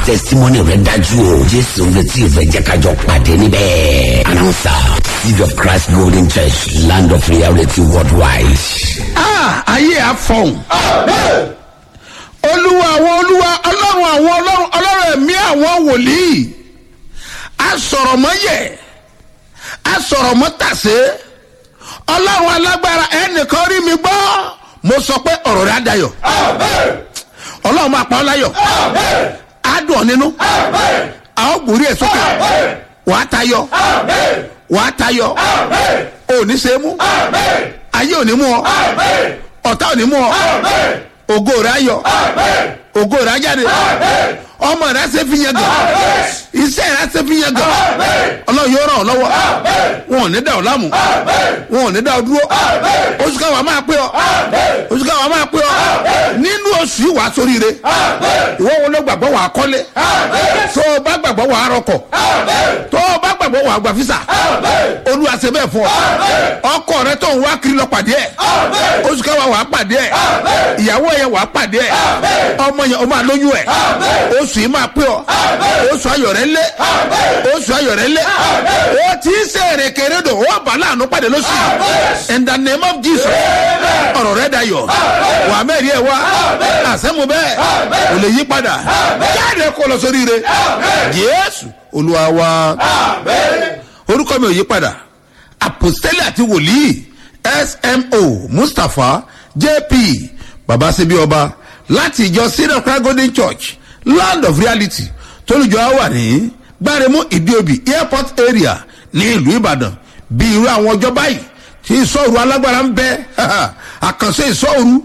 testimony rẹ dájú o jésù ń retí ìfẹ́ jẹ́ kájọ pàdé níbẹ̀. announcer seed of christ golden church land of reality worldwide. Ah, ayé àfọ̀hún. olúwa àwọn olúwa ọlọ́run àwọn ọlọ́run ọlọ́run ẹ̀mí àwọn wòlíì. asọ̀rọ̀mọ́yẹ̀ asọ̀rọ̀mọ́tàsé ọlọ́run alágbára ẹnìkan rí mi gbọ́ mo sọ pé ọ̀rọ̀ rẹ̀ á dayọ̀ ọlọ́run máa pa ọ́ láyọ̀ á dùn ọ́ nínú a ó gbòórí ẹ̀ sókè wàá tayọ wàá tayọ òní ṣe é mú ayé òní mú ọ ọ̀tá òní mú ọ ògo rẹ̀ ayọ̀ ògo rẹ̀ ajáde ọmọ rẹ̀ ṣe fi yẹn gàn iṣẹ́ rẹ̀ ṣe fi yẹn gàn ọlọ́run yóò ràn ọ́ lọ́wọ́ wọn ò ní dá ọ láàmú wọn ò ní dá ọ dúró oṣù káwa máa pé ọ oṣù káwa máa pé ọ nínú oṣù yìí wàá sóríire ìwọ wo ló gbàgbọ́ wàá kọ́lé tó o bá gbàgbọ́ wàá rọkọ̀ tó o bá gbàgbọ́ wàá gbà físà olúwa ṣe bẹ́ẹ̀ fún ọ ọkọ rẹ tó ń wá kiri lọ pàdé ẹ oṣù káwa wàá pàdé ẹ ìyàwó yẹn wàá pàdé ẹ ọmọ yẹn o máa lóyún ẹ oṣù yìí máa pé ọ oṣù ayọ̀ rẹ lé oṣù ayọ̀ rẹ lé o ti ń ṣe èrèkèrè dò ó bà láàánú pàdé lóṣù in the name of jesus ọ̀rọ̀ rẹ dayọ̀ wà á mẹ́rin ẹ̀ wá àṣẹ́mu bẹ́ẹ̀ kò lè yí padà jáde kó lọ sórí rẹ jésù olúwa wa orúkọ mi ò yí padà apostoli àti wòlíì smo mustapha jp babasebi ọba láti ìjọ syrian christ golden church land of reality tólùjọ wà ní gbáremú ìdíobì airport area ní ìlú ìbàdàn bí irú àwọn ọjọ́ báyìí tí ìsọ̀rù alágbára ń bẹ àkànṣe ìsọ̀rù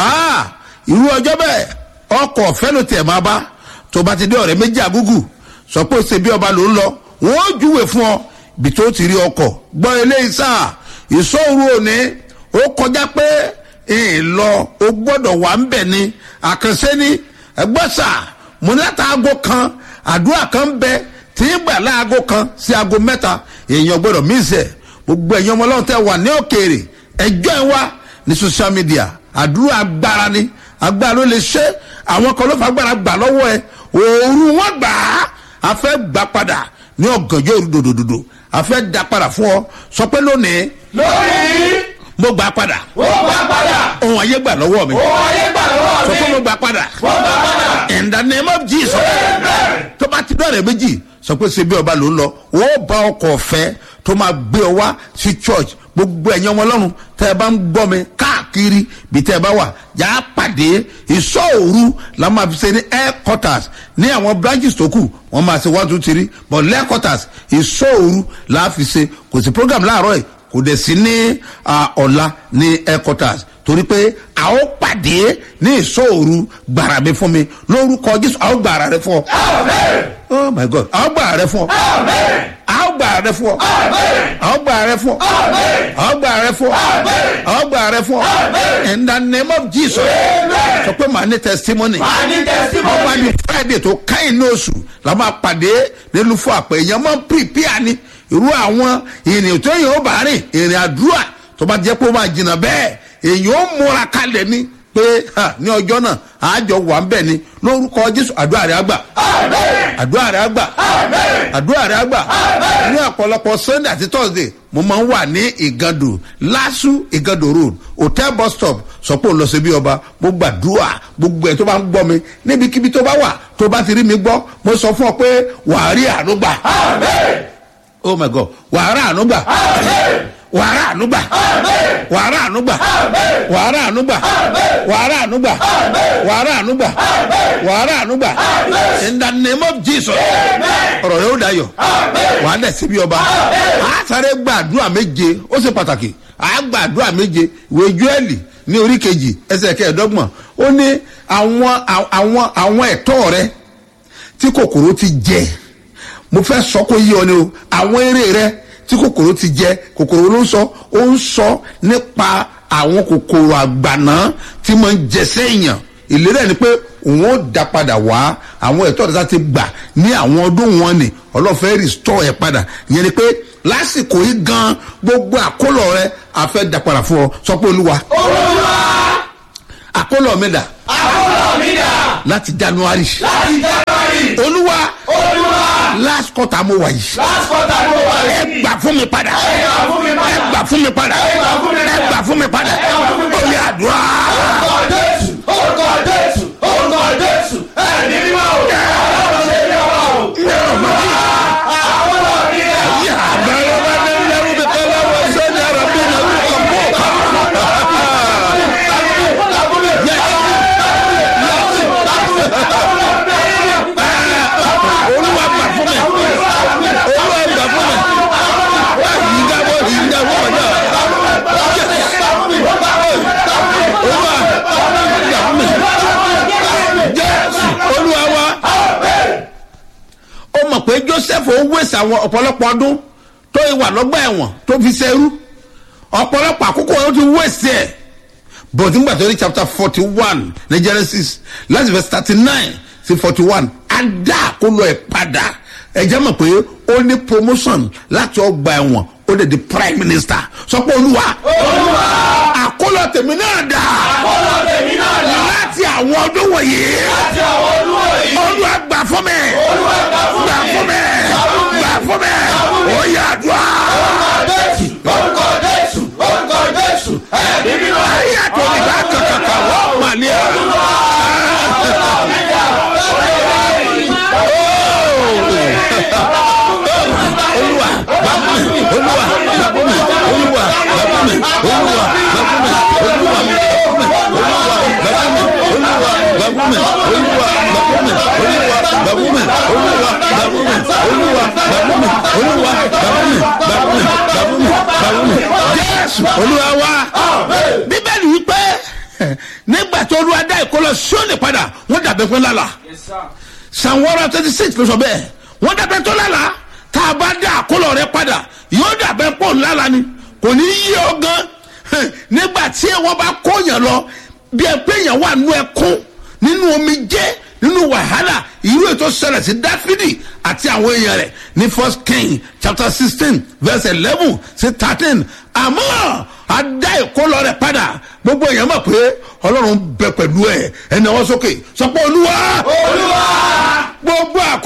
irú ọjọ́ bẹ́ẹ̀ ọkọ̀ ọ̀fẹ́ ló tiẹ̀ máa bá tó bá ti dé ọ̀rẹ́ méjì àgúgù sọ pé ó ṣe bí ọba ló ń lọ wọ́n ó júwe fún ọ bí tó ti rí ọkọ̀ gbọ́ eléyìí sáà ìsọ̀rù òní ó kọjá pé ìlọ o gbọ́dọ̀ wà ń bẹ̀ ni àkànṣe ni ẹgbẹ́ sáà mo ní láti aago kan àdúrà kan bẹ tí ń gbà láago kan sí aago mẹ́ta èèyàn gbọ́dọ̀ mísẹ̀ gbogbo ẹ̀yàn ọmọ ọlọ́run tẹ́ wà ní òkèèrè ẹjọ́ ẹ̀ wá ní social media àdúrà agbára ni agbára ló lè ṣe àwọn kan ló fà agbára gbà lọ́wọ́ ẹ òòrùn wọn gbà á a fẹ́ gbà padà ní ọ̀gànjọ́ òru dòdòdòdò a fẹ́ da padà fún ọ sọ pé lónìí lónìí mo gbà padà ó gbà padà ohun ayé gbà lọ́wọ́ mi ó ayé gbà lọ́wọ́ sọ mi pé mo gbà padà ó gbà padà in the name of jesus tó bá ti dọ̀rẹ̀ méjì sọ pé ṣe bí ọba ló ń lọ ó bá ọkọ̀ ọ̀fẹ́ tó máa gbé ọ wá sí church gbogbo ẹ̀yin ọmọ ọlọ́run tẹ́ ẹ bá ń gbọ́ mi káàkiri bí tẹ́ ẹ bá wà yà á pàdé ìṣọ́ òru la máa fi ṣe ní headquarters ní àwọn branches tó kù wọ́n máa ṣe one two three but headquarters ìṣọ́ òru la fi ṣe kò sí program láàárọ̀ yìí kò dẹ̀ sí ní ah, ọ̀la ní headquarters torí pé a ó pàdé ní ìṣòro gbàrà mi fún mi lórúkọ jésù a ó gbàrà rẹ fún ọ. oh my god a ó gbàrà rẹ fún ọ. a ó gbàrà rẹ fún ọ. a ó gbàrà rẹ fún ọ. a ó gbàrà rẹ fún ọ. a ó gbàrà rẹ fún ọ. in the name of jesus sọ pé màá ní testimony a ní ọba testimony ní friday tó káyìn ní oṣù la máa pàdé nílùú fún àpẹ èèyàn máa ń pìpìà ni irú àwọn ìrìn tó yàn ó bá rìn ìrìn àdúrà tó bá jẹ́ pé ó máa jìnnà bẹ́ẹ̀ èèyàn ó múra kalẹ̀ ni pé ha, ní ọjọ́ náà àjọ wà ń bẹ̀ ni lórúkọ jésù àdúrà rẹ̀ àgbà àdúrà rẹ̀ àgbà àdúrà rẹ̀ àgbà ní ọ̀pọ̀lọpọ̀ sunday àti thursday mo máa ń wà ní ìgàdò lásù ìgàdò road hotel bus stop sọ pé òun lọ sí bí ọba mo gbàdúrà gbogbo ẹ tó bá ń gbọ́ mi níbikíbi tó bá wà tó bá ti rí mi gbọ́ mo sọ fún ọ pé wàá rí àánú gbà oh my god wàá rí àánú gbà wàá rí àánú gbà wàá rí àánú gbà wàá rí àánú gbà wàá rí àánú gbà wàá rí àánú gbà wàá rí àánú gbà in the name of jesus ọ̀rọ̀ rẹ̀ ó dayọ̀ wàá dẹ̀ síbi ọba a sáré gbàdúrà méje ó ṣe pàtàkì a gbàdúrà méje ìwé júẹ́lì ní orí kejì ẹsẹ̀ kẹẹ̀ẹ́dọ́gbọ̀n ó ní àwọn àwọn àwọn ẹ̀tọ́ rẹ tí kòkòrò ti jẹ mo fẹ́ sọ kó yí ọ ni o àwọn eré rẹ tí kòkòrò ti jẹ kòkòrò ló ń sọ ó ń sọ nípa àwọn kòkòrò àgbàná tí mo ń jẹ sẹ́yìn ìlérí ẹ̀ ni pé òun ó da padà wá àwọn ẹ̀tọ́ rẹ̀ ti gbà ní àwọn ọdún wọn ni ọlọ́fẹ́ rìstọ́ ẹ̀ padà ìyẹn ni pé lásìkò yìí gan gbogbo àkólọ̀ rẹ àfẹ́ da padà fún ọ sọ pé olúwa olúwa àkólọ̀ mi dà àkọlọ mi dà láti january láti january olúwa last quarter mo wà yìí last quarter ló wà ẹ yìí. gbà fún mi padà ẹ gbà fún mi padà. ẹ gbà fún mi padà ẹ gbà fún mi padà. ẹ gbà fún mi padà ẹ gbà fún mi ó padà. yẹ àdúrà. orúkọ jésù orúkọ jésù orúkọ jésù ẹ̀mí mímọ́ o. ọlọ́run ṣe ní ọmọ o. àwọn náà ní ẹ̀. olúwa gbà fún mi olúwa gbà fún mi ìdáwó ìdáwó ọjà olúwa gbà fún mi jésù olúwa wa ó mọ̀ pé joseph ó wéṣẹ̀ àwọn ọ̀pọ̀lọpọ̀ ọdún tó wà lọ́gbà ẹ̀wọ̀n tó fi ṣerú ọ̀pọ̀lọpọ̀ àkókò ó ti wéṣẹ̀ ẹ̀ but nígbà tó ní chapter forty one ní genesis láti verse thirty nine sí forty one adá àkólọ ẹ̀ padà ẹ̀jẹ̀ mọ̀ pé ó ní promotion láti ọgbà ẹ̀wọ̀n ó lè di prime minister sọ pé olúwa olúwa àkólọ tèmi náà dà ọlọ́ tèmi náà dá. láti àwọn ọdún wọ̀nyí láti àwọn olúwo yìí. olúwa gbà fún mi olúwa gbà fún gbà mi. fún mi gbà fún mi ó yà dùn orúkọ jésù orúkọ jésù ẹ̀mí mímọ́. ayé àtọ̀lẹ̀ bá kàkàkà wọ́n mà ní ẹ̀. olúwa bàbá mi olúwa bàbá mi olúwa bàbá mi olúwa bàbá mi olúwa bàbá mi olúwa bàbá mi olúwa bàbá mi olúwa bàbá mi olúwa bàbá mi olúwa bàbá mi olúwa bàbá mi bàbá mi bàbá mi bàbá mi jésù olúwa wa bíbélì wípé nígbà tí olúwa dá ìkólọ sóòlì padà wọn dàbẹ fún lálà psalm one hundred twenty six ló sọ bẹ́ẹ̀ wọ́n dàbẹ́ tó lálàá tá a bá dá àkólọ̀ rẹ padà yóò dàbẹ́ pọ̀ ńlála ni kò ní yí ọ gan hẹ̀, nígbà tí wọ́n bá kóyàn lọ bí ẹ pé èèyàn wà nú ẹkún nínú omi jẹ́ nínú wàhálà irú ètò ṣẹlẹ̀ sí dáfídì àti àwọn èèyàn rẹ̀ ní first king chapter sixteen verse eleven sí thirteen àmọ́ a dá ìkólọ̀ rẹ padà gbogbo èèyàn mọ̀ pé ọlọ́run bẹ pẹ̀lú ẹ̀ ẹni ọwọ́ sókè sọ pé olúwa olúwa. gbogbo àkó.